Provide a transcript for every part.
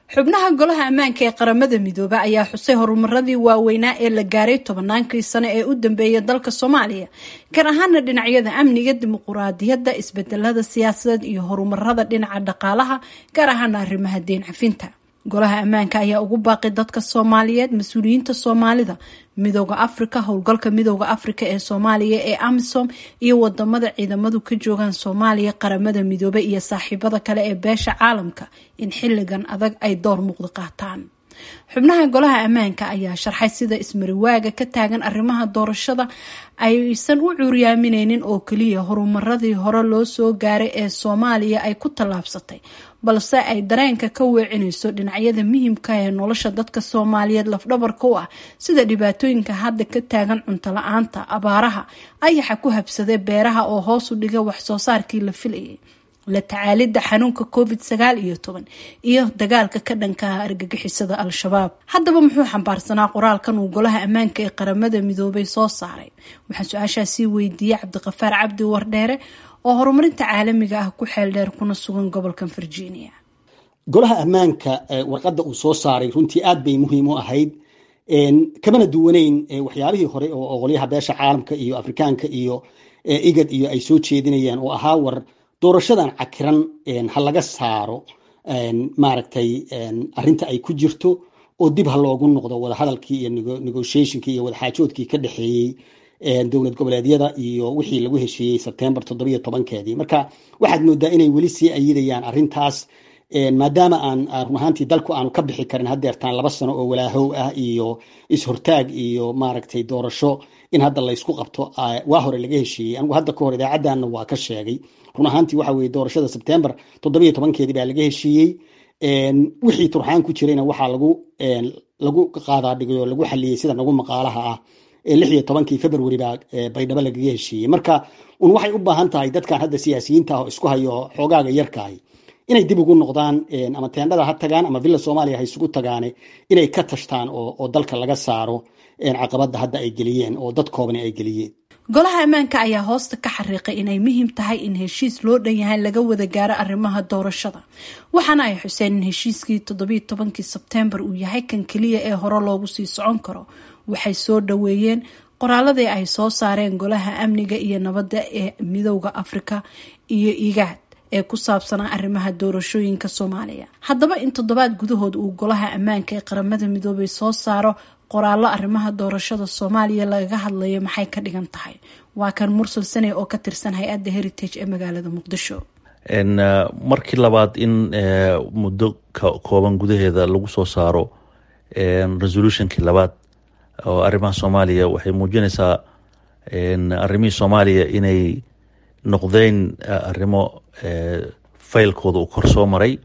xubnaha golaha ammaanka ee qaramada midoobe ayaa xusay horumaradii waaweynaa ee la gaaray tobannaankii sano ee u dambeeyay dalka soomaaliya gaar ahaana dhinacyada amniga dimuquraadiyadda isbedelada siyaasadeed iyo horumarada dhinaca dhaqaalaha gaar ahaana arrimaha deen cafinta golaha ammaanka ayaa ugu baaqi dadka soomaaliyeed mas-uuliyiinta soomaalida midooda afrika howlgalka midooda afrika ee soomaaliya ee amisom iyo wadamada ciidamadu ka joogaan soomaaliya qaramada midoobe iyo saaxiibada kale ee beesha caalamka in xilligan adag ay door muuqda qaataan xubnaha golaha ammaanka ayaa sharxay sida ismariwaaga ka taagan arrimaha doorashada aysan u cuuryaamineynin oo keliya horumaradii hore loo soo gaaray ee soomaaliya ay ku tallaabsatay balse ay dareenka ka weecinayso dhinacyada muhiimka ee nolosha dadka soomaaliyeed lafdhabarka u ah sida dhibaatooyinka hadda ka taagan cunto la-aanta abaaraha ayaxa ku habsaday beeraha oo hoos u dhiga waxsoo saarkii la filayay la tacaalidda xanuunka covid sagaal iyo toban iyo dagaalka ka dhankaha argagixisada al-shabaab haddaba muxuu xambaarsanaa qoraalkan uu golaha ammaanka ee qaramada midoobay soo saaray waxaan su-aashaasii weydiiyey cabdiqafaar cabdi wardheere oo horumarinta caalamiga ah ku xeel dheer kuna sugan gobolka virginia golaha ammaanka warqadda uu soo saaray runtii aad bay muhiim u ahayd kamana duwaneyn waxyaabihii hore oo qolyaha beesha caalamka iyo afrikaanka iyo igad iyo ay soo jeedinayaan oo ahaa war doorashadan cakiran ha laga saaro maaragtay arinta ay ku jirto oo dib ha loogu noqdo wadahadalkii iyo negotiationkii iyo wadaxaajoodkii ka dhexeeyey dowlad goboleedyada iyo wixii lagu heshiiyey sebtembar toddobiyo tobankeedii marka waxaad moodaa inay weli sii ayidayaan arintaas maadaama aan run ahaantii dalku aanu ka bixi karin hadeertaan laba sano oo walaahow ah iyo is-hortaag iyo maaragtay doorasho in hadda laysku qabto waa hore laga heshiiyey anigu hadda ka hor idaacaddaana waa ka sheegay run ahaantii waxa weye doorashada sebtembar toddobiyo tobankeedii baa laga heshiiyey wixii turxaan ku jirayna waxaa lagu lagu qaadaa dhigay oo lagu xaliyey sida nagu maqaalaha ah lix iyo tobankii february baa baydhabo lagaga heshiiyey marka un waxay u baahan tahay dadkan hadda siyaasiyiinta ah oo isku hayo xoogaaga yarkahay inay dib ugu noqdaan ama teendhada ha tagaan ama villa soomaaliya ha isugu tagaane inay ka tashtaan oo dalka laga saaro caqabada hadda ay geliyeen oo dad koobani ay geliyeen golaha ammaanka ayaa hoosta ka xariiqay inay muhiim tahay in heshiis loo dhan yahay laga wada gaaro arrimaha doorashada waxaana ay xuseen in heshiiskii toddobiyo tobankii sebtembar uu yahay kan keliya ee hore loogu sii socon karo waxay soo dhaweeyeen qoraaladii ay soo saareen golaha amniga iyo nabadda ee midowda afrika iyo igaad ee ku saabsanaa arrimaha doorashooyinka soomaaliya haddaba in toddobaad gudahood uu golaha ammaanka ee qaramada midoobay soo saaro qoraallo arrimaha doorashada soomaaliya lagaga hadlayo maxay ka dhigan tahay waa kan mursal sane oo ka tirsan hay-adda heritage ee magaalada muqdisho markii labaad in muddo kooban gudaheeda lagu soo saaro resolutionkii labaad oo arrimaha soomaaliya waxay muujinaysaa arrimihii soomaaliya inay noqdeen arrimo faylkooda uu kor soo maray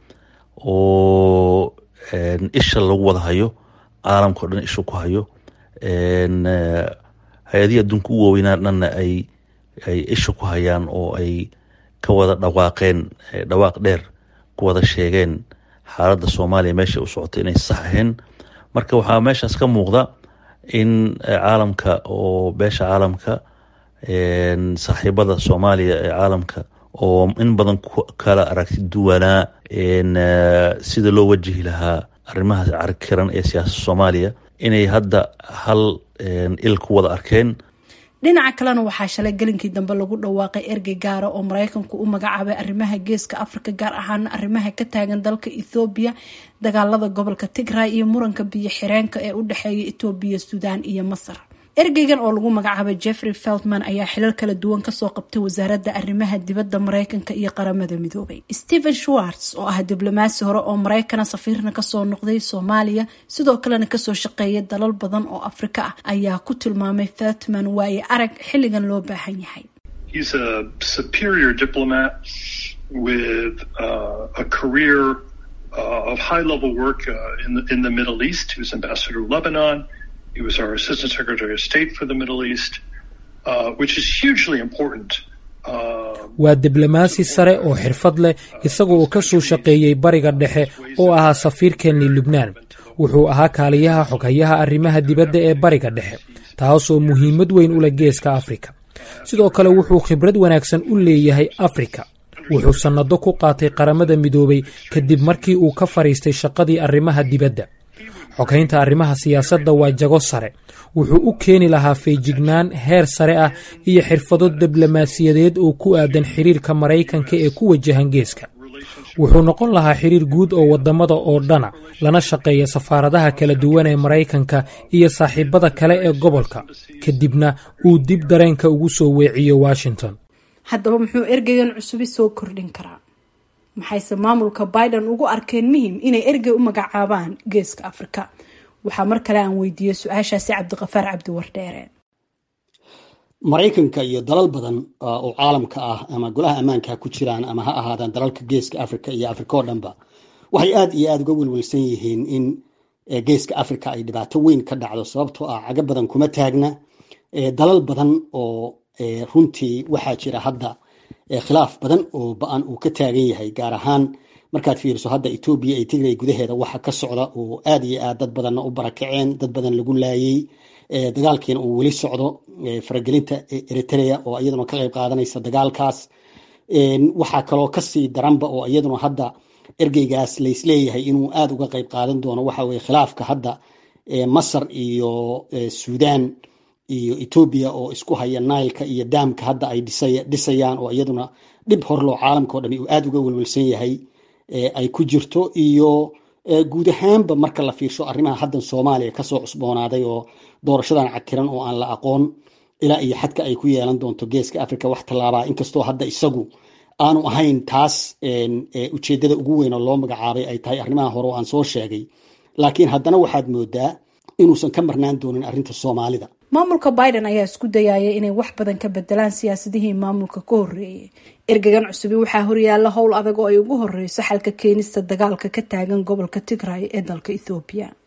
oo isha lagu wada hayo caalamka o dhan isha ku hayo hay-adihii adduunka u waaweynaa dhanna ay ay isha ku hayaan oo ay ka wada dhawaaqeen dhawaaq dheer ku wada sheegeen xaaladda soomaaliya meesha u socotay inay sax ahayn marka waxaa meeshaas ka muuqda in caalamka oo beesha caalamka saaxiibada soomaaliya ee caalamka oo in badan kala aragti duwanaa sida loo wajihi lahaa arrimaha carkiran ee siyaasada soomaaliya inay hadda hal il ku wada arkeen dhinaca kalena waxaa shalay gelinkii dambe lagu dhawaaqay ergey gaara oo mareykanku u magacaabay arrimaha geeska afrika gaar ahaana arrimaha ka taagan dalka ethoobiya dagaalada gobolka tigray iyo muranka biyo xireenka ee u dhexeeya etoobiya suudaan iyo masar ergeygan oo lagu magacaabay jeffrey feltman ayaa xilal kala duwan kasoo qabtay wasaaradda arrimaha dibadda mareykanka iyo qaramada midoobay stephen schwartz oo ah diblomaasi hore oo mareykana safiirna kasoo noqday soomaaliya sidoo kalena kasoo shaqeeyay dalal badan oo afrika ah ayaa ku tilmaamay feltman waaye arag xilligan loo baahan yahay He was our Assistant Secretary of State for the Middle East, uh, which is hugely important. waa diblomaasi sare oo xirfad leh isaga oo ka soo shaqeeyey bariga dhexe oo ahaa safiirkeennii lubnaan wuxuu ahaa kaaliyaha xoghayaha arrimaha dibadda ee bariga dhexe taasoo muhiimad weyn u leh geeska afrika sidoo kale wuxuu khibrad wanaagsan u leeyahay afrika wuxuu sannado ku qaatay qaramada midoobay kadib markii uu ka fadhiistay shaqadii arrimaha dibadda xogaynta arrimaha siyaasadda waa jago sare wuxuu u keeni lahaa feejignaan heer sare ah iyo xirfado diblomaasiyadeed oo ku aadan xiriirka maraykanka ee ku wajahan geeska wuxuu noqon lahaa xiriir guud oo waddamada oo dhana lana shaqeeya safaaradaha kala duwan ee maraykanka iyo saaxiibada kale ee gobolka kadibna uu dib dareenka ugu soo weeciyo washington haddaba muxuu ergeygan cusubi soo kordhin karaa maxayse maamulka biden ugu arkeen muhim inay ergey u magacaabaan geeska afrika waxaa mar kale aan weydiiyey su-aashaasi cabdiqafaar cabdi wardheere maraykanka iyo dalal badan oo caalamka ah ama golaha ammaanka ha ku jiraan ama ha ahaadaan dalalka geeska africa iyo africa oo dhanba waxay aada iyo aada uga welwelsan yihiin in geeska africa ay dhibaato weyn ka dhacdo sababtoo ah cago badan kuma taagna dalal badan oo runtii waxaa jira hadda khilaaf badan oo ba-an uu ka taagan yahay gaar ahaan markaad fiiriso hadda etoobiya iyo tigray gudaheeda waxa ka socda oo aada iyo aad dad badanna u barakaceen dad badan lagu laayay dagaalkiina uu weli socdo faragelinta eritrea oo iyaduna ka qayb qaadanaysa dagaalkaas waxaa kaloo kasii daranba oo iyaduna hadda ergeygaas laysleeyahay inuu aada uga qayb qaadan doono waxa weye khilaafka hadda masar iyo suudan iyo etoobiya oo isku haya nailka iyo daamka hadda ay dhisayaan oo iyaduna dhib horloo caalamka o dhami uu aada uga welwelsan yahay ay ku jirto iyo guud ahaanba marka la fiirsho arrimaha haddan soomaaliya kasoo cusboonaaday oo doorashadan cakiran oo aan la aqoon ilaa iyo xadka ay ku yeelan doonto geeska africa wax tallaabaa inkastoo hadda isagu aanu ahayn taas ujeedada ugu weyn oo loo magacaabay ay tahay arrimaha hore oo aan soo sheegay laakiin haddana waxaad moodaa inuusan ka marnaan doonin arrinta soomaalida maamulka biden ayaa isku dayaya inay wax badan ka bedelaan siyaasadihii maamulka ka horreeyay ergegan cusubi waxaa horyaala howl adag oo ay ugu horeyso xalka keenista dagaalka ka taagan gobolka tigray ee dalka ethoobiya